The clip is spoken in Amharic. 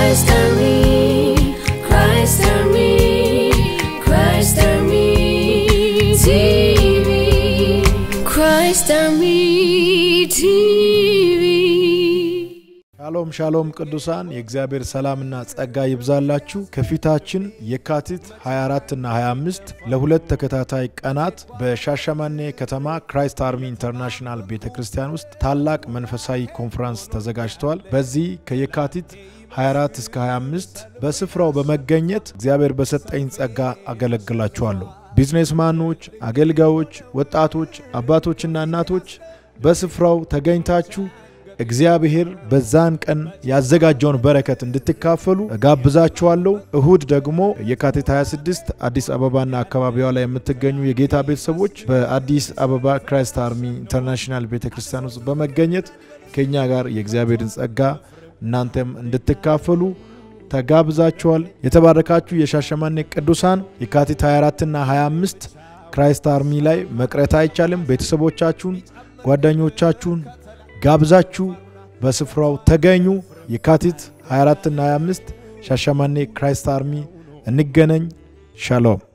Christ Army, Christ Army, Christ Army TV, Christ Army TV. ሻሎም ሻሎም ቅዱሳን የእግዚአብሔር ሰላምና ጸጋ ይብዛላችሁ። ከፊታችን የካቲት 24 እና 25 ለሁለት ተከታታይ ቀናት በሻሸመኔ ከተማ ክራይስት አርሚ ኢንተርናሽናል ቤተ ክርስቲያን ውስጥ ታላቅ መንፈሳዊ ኮንፈረንስ ተዘጋጅተዋል። በዚህ ከየካቲት 24 እስከ 25 በስፍራው በመገኘት እግዚአብሔር በሰጠኝ ጸጋ አገለግላችኋለሁ። ቢዝኔስማኖች፣ አገልጋዮች፣ ወጣቶች፣ አባቶችና እናቶች በስፍራው ተገኝታችሁ እግዚአብሔር በዛን ቀን ያዘጋጀውን በረከት እንድትካፈሉ እጋብዛችኋለሁ። እሁድ ደግሞ የካቲት 26 አዲስ አበባና አካባቢዋ ላይ የምትገኙ የጌታ ቤተሰቦች በአዲስ አበባ ክራይስት አርሚ ኢንተርናሽናል ቤተ ክርስቲያን ውስጥ በመገኘት ከእኛ ጋር የእግዚአብሔርን ጸጋ እናንተም እንድትካፈሉ ተጋብዛችኋል። የተባረካችሁ የሻሸመኔ ቅዱሳን የካቲት 24ና 25 ክራይስት አርሚ ላይ መቅረት አይቻልም። ቤተሰቦቻችሁን፣ ጓደኞቻችሁን ጋብዛችሁ በስፍራው ተገኙ። የካቲት 24ና 25 ሻሸመኔ ክራይስት አርሚ እንገናኝ። ሻሎም